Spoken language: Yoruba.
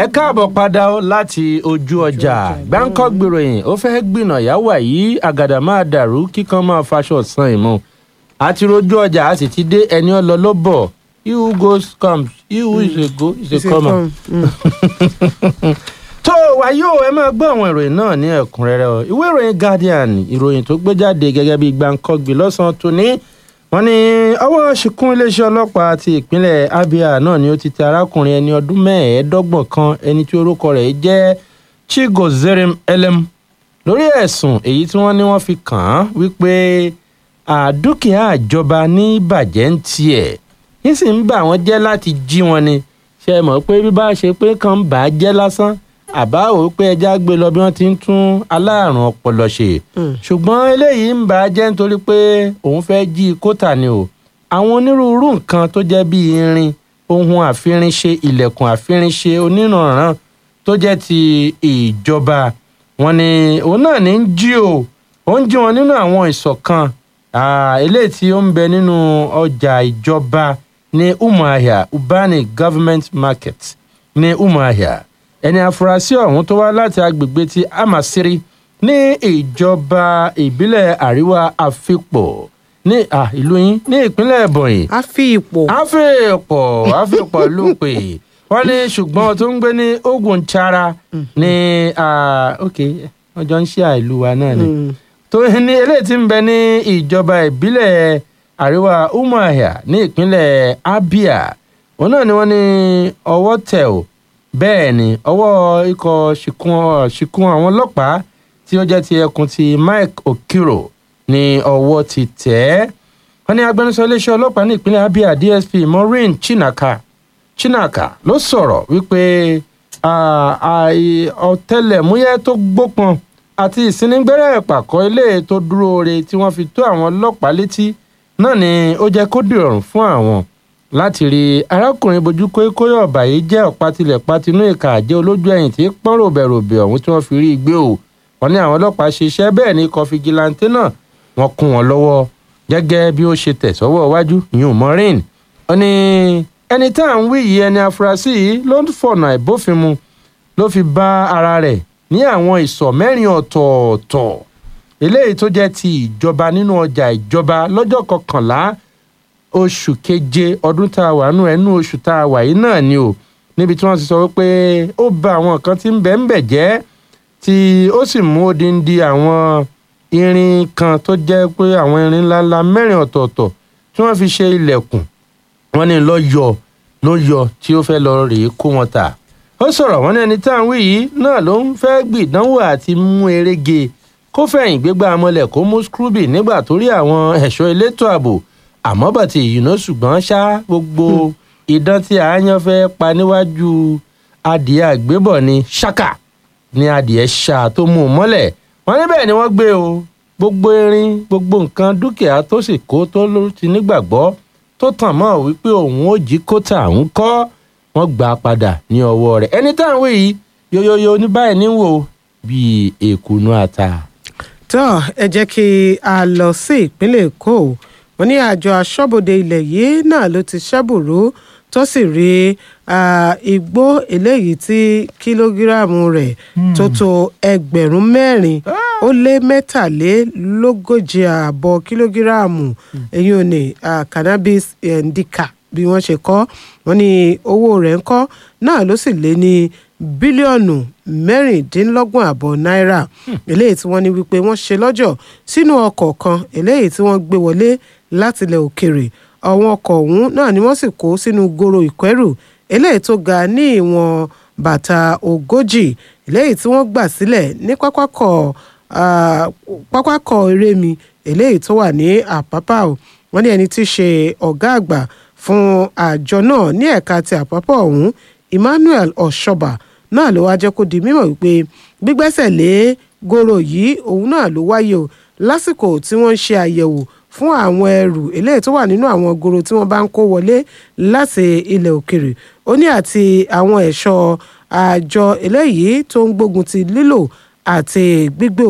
káàbọ̀ padà ó láti ojú ọjà gbáǹkọ́ gbèròyìn ó fẹ́ gbìnà yàwá yìí àgàdà máa dàrú kíkan máa faṣọ san ìmọ̀ àti rojú ọjà a sì ti dé ẹni ọlọ ló bọ̀ he who goes comes he who is a go is a comer. tó wáyé o ẹ máa gbọ́ àwọn ìròyìn náà ní ẹ̀kúnrẹ́rẹ́ o ìwé ìròyìn guardian ìròyìn tó gbé jáde gẹ́gẹ́ bí gbàǹkọ́gbì lọ́sàn-án tòní wọ́n ní ọwọ́ ṣìkún iléeṣẹ́ ọlọ́pàá ti ìpínlẹ̀ abia náà ni ó ti tẹ arákùnrin ẹni ọdún mẹ́ẹ̀ẹ́dọ́gbọ̀n kan ẹni tí orúkọ rẹ̀ jẹ́ chigozerem elem lórí ẹ̀sùn èyí tí wọ́n ní wọ́n fi kàn án wípé àdúkìá àjọba ní bàjẹ́ ń tiẹ̀ yín sì ń bà wọ́n jẹ́ láti jí wọn ni ṣe mọ̀ pé bí bá ṣe pé kàn ń bà á jẹ́ lásán àbá ò pé ẹja gbé lọ bí wọ́n ti ń tún aláàrùn ọpọlọ ṣe ṣùgbọ́n eléyìí ń bà á jẹ́ nítorí pé òun fẹ́ jí kótà ni o àwọn onírúurú nǹkan tó jẹ́ bíi irin ohun àfirinṣe ilẹ̀kùn àfirinṣe onírànràn tó jẹ́ ti ìjọba wọn ni òun náà ní ń jí o ó ń jí wọn nínú àwọn ìṣọ̀kan eléyìí tí ó ń bẹ nínú ọjà ìjọba ní umuahia ubani government market ní umuahia ẹni afurasí ọ̀hún tó wá láti agbègbè ti amasiri ní ìjọba ìbílẹ̀ àríwá àfipọ̀ ní ìlú yín ní ìpínlẹ̀ ebonyi. a fi ipò. a fi ipò a fi ipò lópe wọ́n ní ṣùgbọ́n tó ń gbé ní ogun chara ní ok ọjọ́ ń ṣe àìlú wa náà ni tó ní eléyìí tí ń bẹ ní ìjọba ìbílẹ̀ àríwá umuahia ní ìpínlẹ̀ abia òun náà ni wọ́n ní ọwọ́ tẹ̀ ò bẹ́ẹ̀ ni ọwọ́ ikọ̀ ṣìkún àwọn ọlọ́pàá tí ó jẹ́ ti ẹkùn ti mike okiro ni ọwọ́ ti tẹ̀ ẹ́ wọ́n ní agbẹnusọ iléeṣẹ́ ọlọ́pàá ní ìpínlẹ̀ abia dsp maureen chinaka chinaka ló sọ̀rọ̀ wípé ọ̀tẹlẹ̀múyẹ́ tó gbópọn àti ìsínigbẹ́rẹ́ ìpàkọ́ ilé tó dúró re tí wọ́n fi tó àwọn ọlọ́pàá létí náà ni ó jẹ́ kó dìrọ̀rùn fún àwọn láti rí arákùnrin bojú kókóyọ ọba yìí jẹ́ ọ̀pátilẹ̀ patinú ìka àjẹ́ olójú ẹ̀yìn tí pọ́n ròbẹ̀ròbẹ̀ ọ̀hún tí wọ́n fi rí i gbé o wọ́n ní àwọn ọlọ́pàá ṣe iṣẹ́ bẹ́ẹ̀ ní ikọ̀ fìgìláńtẹ́ náà wọ́n kún wọn lọ́wọ́ gẹ́gẹ́ bí ó ṣe tẹ̀ sọ́wọ́ iwájú yun maureen wọ́n ní ẹni tá à ń wí yìí ẹni afurasí yìí ló ń fọ̀nà ìbófinmu ló fi bá ara rẹ̀ ní àwọn ìsọ̀ mẹ́rin ọ̀tọ̀ọ̀tọ̀ eléyìí tó jẹ́ ti ìjọba nínú ọjà ìjọba lọ́jọ́ kọkànlá oṣù keje ọdún tá a wà nù ẹnu oṣù tá a wà yìí náà ni o níbi tí wọ́n ti sọ wípé ó ba àwọn nǹkan tí ń bẹ̀ ń bẹ̀ jẹ́ tí ó sì mú odindi àwọn irin kan tó jẹ́ pé àwọn irin ńláńlá mẹ́rin ọ̀tọ̀ọ̀tọ̀ tí wọ́n fi ṣe ilẹ̀kùn wọ́n ní lọ yọ ló yọ tí ó fẹ́ lọ rèé kó wọn tà ó sọ̀rọ̀ wọ́n ní ẹni tá à ń wí yìí náà ló ń fẹ́ gbìdánwò àti mú erege kó fẹ̀yìn gbégbá amọ̀lẹ̀ kó mú scrooby nígbà tó rí àwọn ẹ̀ṣọ́ elétò ààbò àmọ́ bàtì ìyùnà ṣùgbọ́n ṣá gbogbo idán tí àáyán fẹ́ pa níwájú adìẹ àgbébọ̀ ni ṣáká ni adìẹ ṣá tó mú un mọ́lẹ̀ wọ́n níbẹ̀ ni wọ́n gbé o gbogbo irin gbogbo nǹkan dúkìá tó sì kó tó ló ti nígbàgbọ́ tó tàn mọ́ wípé òun ò jí kóta òun kọ́ wọ́n gbà á padà ní ọwọ́ rẹ̀ ẹni tá à ń wí yìí yoyoyo ní báyìí ní wò bíi èkúnú ata. tó ẹ jẹ́ kí a lọ sí ìpínlẹ̀ èkó wọn ní àjọ aṣọ́bodè ilẹ̀ yìí náà ló ti ṣẹ́bùrú tó sì rí igbó eléyìí tí kìlógíráàmù rẹ̀ tó tó ẹgbẹ̀rún mẹ́rin ó lé mẹ́tàlélógójì ààbọ̀ kìlógíráàmù èyí ò ní cannabis indica bí wọ́n ṣe kọ́ wọ́n ní owó rẹ̀ ń kọ́ náà ló sì lé ní bílíọ̀nù mẹ́rìndínlọ́gbọ̀n àbọ̀ náírà eléyìí tí wọ́n ní wípé wọ́n ṣe lọ́jọ̀ sínú ọkọ̀ kan eléyìí tí wọ́n gbé wọlé láti ilẹ̀ òkèrè àwọn ọkọ̀ ọ̀hún náà ni wọ́n sì kó sínú goro ìkẹ́rù eléyìí tó ga ní ìwọ̀n bàtà ogójì eléyìí tí wọ́n gbà sílẹ̀ ní pápákọ̀ pápákọ̀ erémi eléyìí tó wà ní àpápá o wọ́n ní ẹni tí í ṣe ọ̀gá àgbà fún àjọ náà ní ẹ̀ka ti àpápá ọ̀hún emmanuel ọ̀ṣọ́bà náà ló wá jẹ́ kó di mímọ̀ wípé gbígbẹ́sẹ̀ lé goro yìí òun náà ló wáyé o lásìkò tí wọ́n ń ṣe àyẹ̀wò fún àwọn ẹrù eléyìí tó wà nínú àwọn goro tí wọ́n bá ń kó wọlé láti ilẹ̀ òkèrè ó ní àti àwọn ẹ̀ṣọ́ àjọ eléyìí tó ń gbógun ti lílò àti gbígbé